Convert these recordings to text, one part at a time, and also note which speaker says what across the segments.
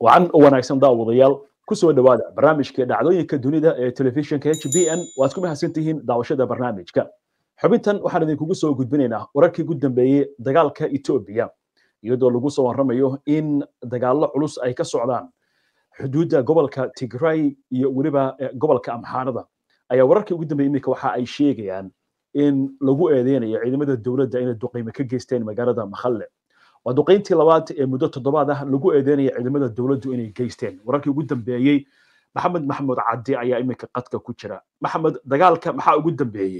Speaker 1: wacan u wanaagsan daawadayaal kusoo dhowaada barnaamijka dhacdooyinka dunida ee telefishinka h b n waad ku mahadsan tihiin daawashada barnaamijka xubintan waxaan idinkugu soo gudbinaynaa wararkii ugu dambeeyey dagaalka etoobiya iyadoo lagu soo warramayo in dagaallo culus ay ka socdaan xuduudda gobolka tigray iyo weliba gobolka amxaarada ayaa wararkii ugu dambeeyey iminka waxa ay sheegayaan in lagu eedeynayo ciidamada dowladda inay duqayme ka geysteen magaalada makhalle waa duqayntii labaad ee muddo toddobaad ah lagu eedeynaya ciidamada dowladdu inay geysteen wararkii ugu dambeeyey maxamed maxamuud caddi ayaa iminka qadka ku jira maxamed dagaalka maxaa ugu dambeeyey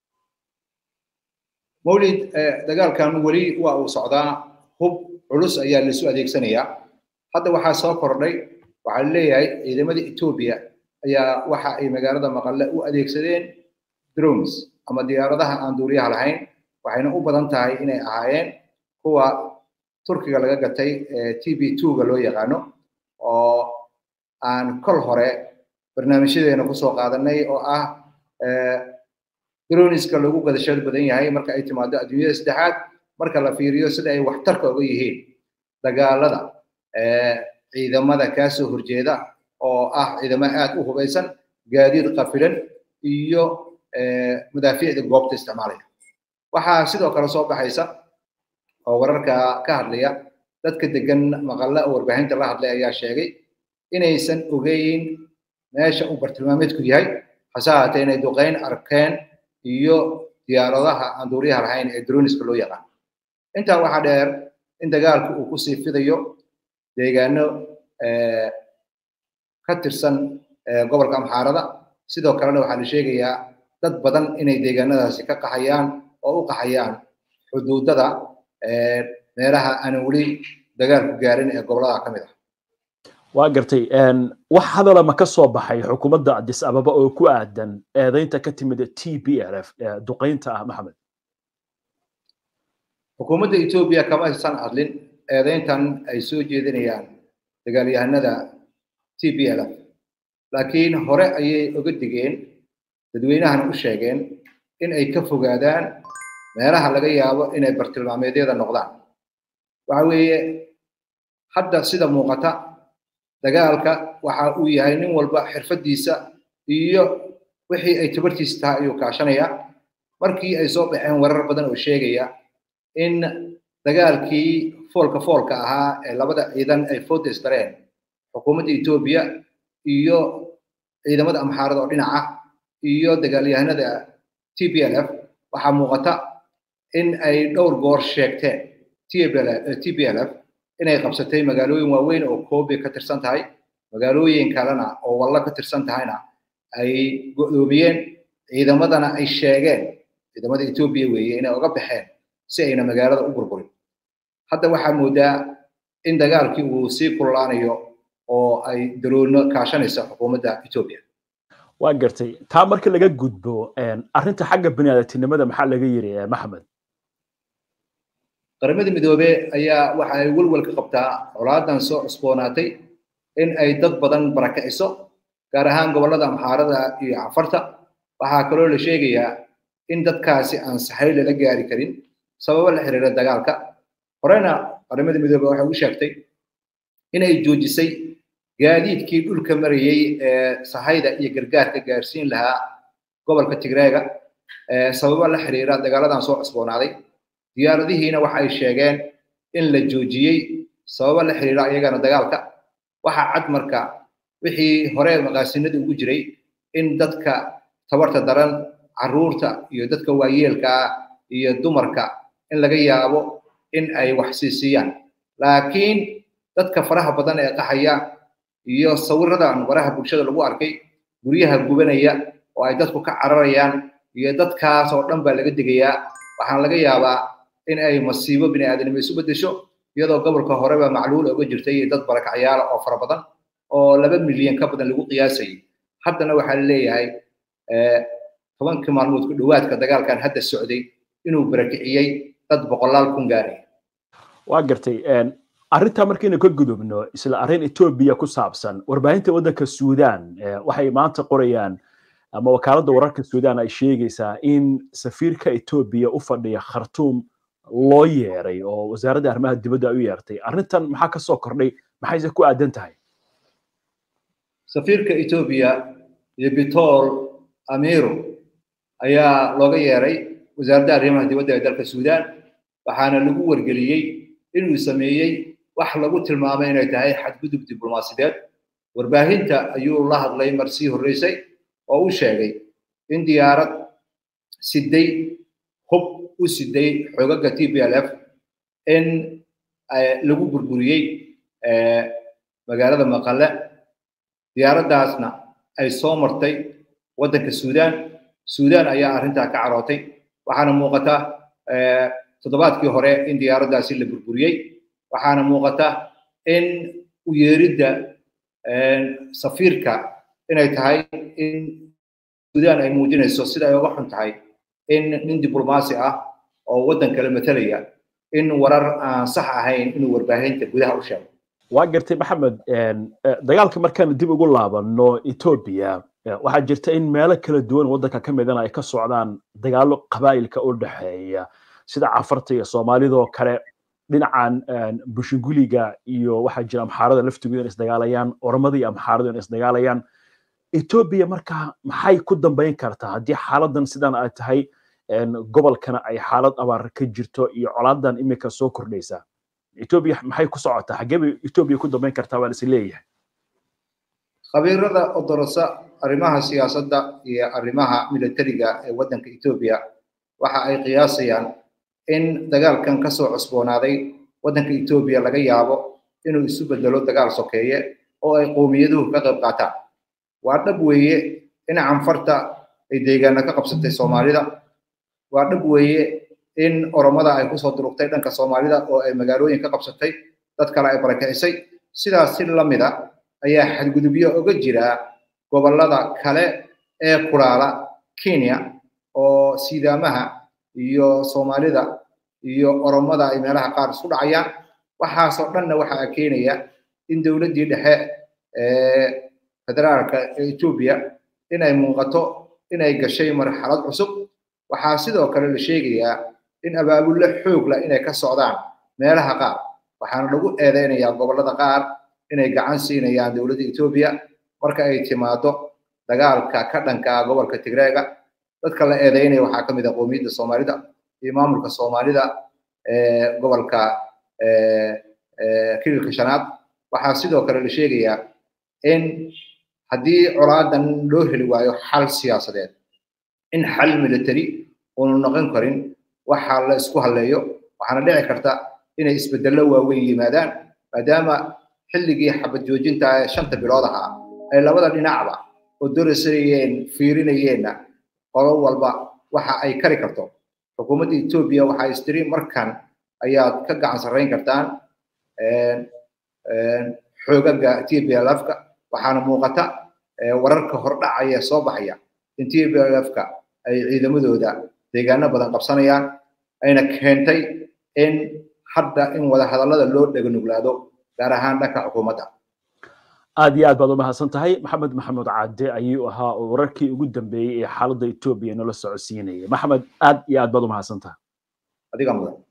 Speaker 2: mawlid dagaalkan weli waa uu socdaa hub culus ayaa laisu adeegsanayaa hadda waxaa soo kordhay waxaa leeyahay ciidamada etoobiya ayaa waxa ay magaalada maqalle u adeegsadeen drones ama diyaaradaha aan duuriyaha lahayn waxayna u badan tahay inay ahaayeen kuwa turkiga laga gatay t b twoga loo yaqaano oo aan kol hore barnaamijyadeena kusoo qaadanay oo ah droniska lagu gadashada badan yahay marka ay timaado adduunyada saddexaad marka la fiiriyo sida ay waxtarka uga yihiin dagaalada ciidamada kaasoo horjeeda oo ah ciidamo aad u hubaysan gaadiid qafilan iyo madaafiicda goobta isticmaalaya waxaa sidoo kale soo baxaysa oo wararka ka hadlaya dadka degan maqalla oo warbaahinta la hadlay ayaa sheegay inaysan ogeyn meesha uu bartilmaameedku yahay hase haatee inay duqayn arkeen iyo diyaaradaha aan duuriyaha lahayn ee droniska loo yaqaan intaa waxaa dheer in dagaalku uu kusii fidayo deegaano ka tirsan gobolka amxaarada sidoo kalena waxaa la sheegayaa dad badan inay deegaanadaasi ka qaxayaan oo u qaxayaan xuduudada meelaha aanan weli dagaalku gaarin ee gobolada ka mid ah
Speaker 1: waa gartay wax hadala ma ka soo baxay xukuumadda addis ababa oo ku aadan eedaynta ka timid t b l f duqaynta ah maxamed
Speaker 2: xukuumadda etoobiya kama aysan hadlin eedayntan ay soo jeedinayaan dagaalyahanada t b l f laakiin hore ayay oga digeen dadweynahana u sheegeen in ay ka fogaadaan meelaha laga yaabo inay bartilmaameedyada noqdaan waxa weeye hadda sida muuqata dagaalka waxa uu yahay nin walba xirfadiisa iyo wixii ay tabartiisa tahay ayuu kaashanaya markii ay soo baxeen warar badan oo sheegaya in dagaalkii foolka foolka ahaa ee labada ciidan ay fooda isdareen xukuumadda etoobiya iyo ciidamada amxaarada oo dhinaca iyo dagaalyahanada t b l f waxaa muuqata in ay dhowr goor sheegteen t b l f inay qabsatay magaalooyin waaweyn oo koobe ka tirsan tahay magaalooyin kalena oo wallo ka tirsan tahayna ay go'doomiyeen ciidamadana ay sheegeen ciidamada etoobiya weeye inay oga baxeen si ayna magaalada u burburin hadda waxaa moodaa in dagaalkii uu sii kululaanayo oo ay daroono kaashanaysa xukuumadda etoobiya
Speaker 1: waa gartay taa marka laga gudbo arrinta xagga biniaadamtinimada maxaa laga yiri maxamed
Speaker 2: qaramada midoobe ayaa waxa ay welwel ka qabtaa colaadan soo cusboonaatay in ay dad badan barakiciso gaar ahaan gobollada amxaarada iyo cafarta waxaa kaloo la sheegayaa in dadkaasi aan saxay lala gaari karin sababo la xiriira dagaalka horena qaramada midoobe waxay u sheegtay inay joojisay gaadiidkii dhulka marayey ee sahayda iyo gargaarka gaarsiin lahaa gobolka tigreega sababo la xiriira dagaaladan soo cusboonaaday diyaaradihiina waxa ay sheegeen in la joojiyey sababo la xiriira iyagana dagaalka waxa cad marka wixii hore maqaasinada ugu jiray in dadka tabarta daran carruurta iyo dadka waayeelka ah iyo dumarka in laga yaabo in ay wax siisiyaan laakiin dadka faraha badan ee qaxaya iyo sawiradan waraha bulshada lagu arkay guryaha gubanaya oo ay dadku ka cararayaan iyo dadkaas oo dhan baa laga digayaa waxaan laga yaabaa in ay masiibo bini'aadanimo isu beddesho iyadoo gobolka horeba macluul oga jirtay dad barakacyaala oo fara badan oo laba milyan ka badan lagu qiyaasayay haddana waxaa leeyahay tobankii maalmood ku dhowaadka dagaalkan hadda socday inuu barakiciyey dad boqolaal kun gaaraya
Speaker 1: waa gartay arrintaa markaynu ka gudubno isla arrin etoobiya ku saabsan warbaahinta waddanka suudaan waxay maanta qorayaan ama wakaaladda wararka suudaan ay sheegaysaa in safiirka etoobiya u fadhiya khartuum loo yeeray oo wasaaradda arrimaha dibadda ay u yeertay arrintan maxaa ka soo kordhay maxayse ku aadan tahay
Speaker 2: safiirka etoobiya iyo bitol amiro ayaa looga yeeray wasaaradda arrimaha dibadda ee dalka suudaan waxaana lagu wargeliyey inuu sameeyey wax lagu tilmaamay inay tahay xadgudub diblomaasideed warbaahinta ayuu la hadlay mar sii horreysay oo u sheegay in diyaarad siday hub u siday xogaga t p l f in lagu burburiyey magaalada maqale diyaaraddaasna ay soo martay waddanka suudaan suudaan ayaa arrintaa ka carootay waxaana muuqata toddobaadkii hore in diyaaraddaasi la burburiyey waxaana muuqata in u yeeridda safiirka inay tahay in suudaan ay muujinayso sida ay uga xun tahay in nin diblomaasi ah oo waddan kale matalaya in warar aan sax ahayn inuu warbaahinta gudaha u sheego
Speaker 1: waa gartay maxamed dagaalka markaan dib ugu laabano etoobiya waxaa jirta in meelo kala duwan waddanka ka midana ay ka socdaan dagaallo qabaa'ilka u dhexeeya sida cafarta iyo soomaalidoo kale dhinacan bushinguliga iyo waxaa jira amxaarada laftigooda in isdagaalayaan oromada iyo amxaarada in isdagaalayaan etoobiya marka maxay ku dambayn kartaa haddii xaaladan sidan ay tahay gobolkana ay xaalad abaar ka jirto iyo colaadan imika soo kordhaysa etoobiya maxay ku socotaa xaggee bay etoobiya ku dambayn kartaa waa lasi leeyahay
Speaker 2: khabiirada odorosa arrimaha siyaasadda iyo arrimaha militariga ee waddanka etoobiya waxa ay qiyaasayaan in dagaalkan ka soo cusboonaaday waddanka etoobiya laga yaabo inuu isu bedelo dagaal sokeeye oo ay qowmiyaduhu ka qayb qaataan waa dhab weeye in canfarta ay deegaana ka qabsatay soomaalida waa dhab weeye in oromada ay kusoo durugtay dhanka soomaalida oo ay magaalooyin ka qabsatay dad kale ay barakicisay sidaas si la mida ayaa xadgudubyo uga jira gobollada kale ee kulaala kenya oo sidaamaha iyo soomaalida iyo oromada ay meelaha qaar isku dhacayaan waxaasoo dhanna waxaa keenaya in dowladdii dhexe ee federaalka ee etoobiya inay muuqato inay gashay marxalad cusub waxaa sidoo kale la sheegayaa in abaabulle xoog leh inay ka socdaan meelaha qaar waxaana lagu eedeynayaa gobollada qaar inay gacan siinayaan dowladda etoobiya marka ay timaado dagaalka ka dhanka gobolka tigreega dadka la eedeynaya waxaa ka mid ah qowmiyadda soomaalida iyo maamulka soomaalida ee gobolka kililka shanaad waxaa sidoo kale la sheegayaa in haddii colaadan loo heli waayo xal siyaasadeed in xal military uunu noqon karin waxa la isku halleeyo waxaana dhici karta inay isbedello waaweyn yimaadaan maadaama xilligii xabad joojinta ee shanta bilood ahaa ay labada dhinacba oo dorasayeen fiirinayeenna qolo walba waxa ay kari karto xukuumadda etoobiya waxaa istiri markan ayaad ka gacan sarrayn kartaan xoogaga t b l f-ka waxaana muuqata wararka hordhacaya soo baxaya in t b l f-ka ay ciidamadooda deegaano badan qabsanayaan ayna keentay in hadda in wada hadallada loo dheganuglaado gaar ahaan dhanka xukuumadda
Speaker 1: aad iyo aad baad u mahadsan tahay maxamed maxamed caade ayuu ahaa oo wararkii ugu dambeeyey ee xaaladda etoobiya nala socodsiinaya maxamed aad iyo aad baad u mahadsan tahay
Speaker 2: adiga mudan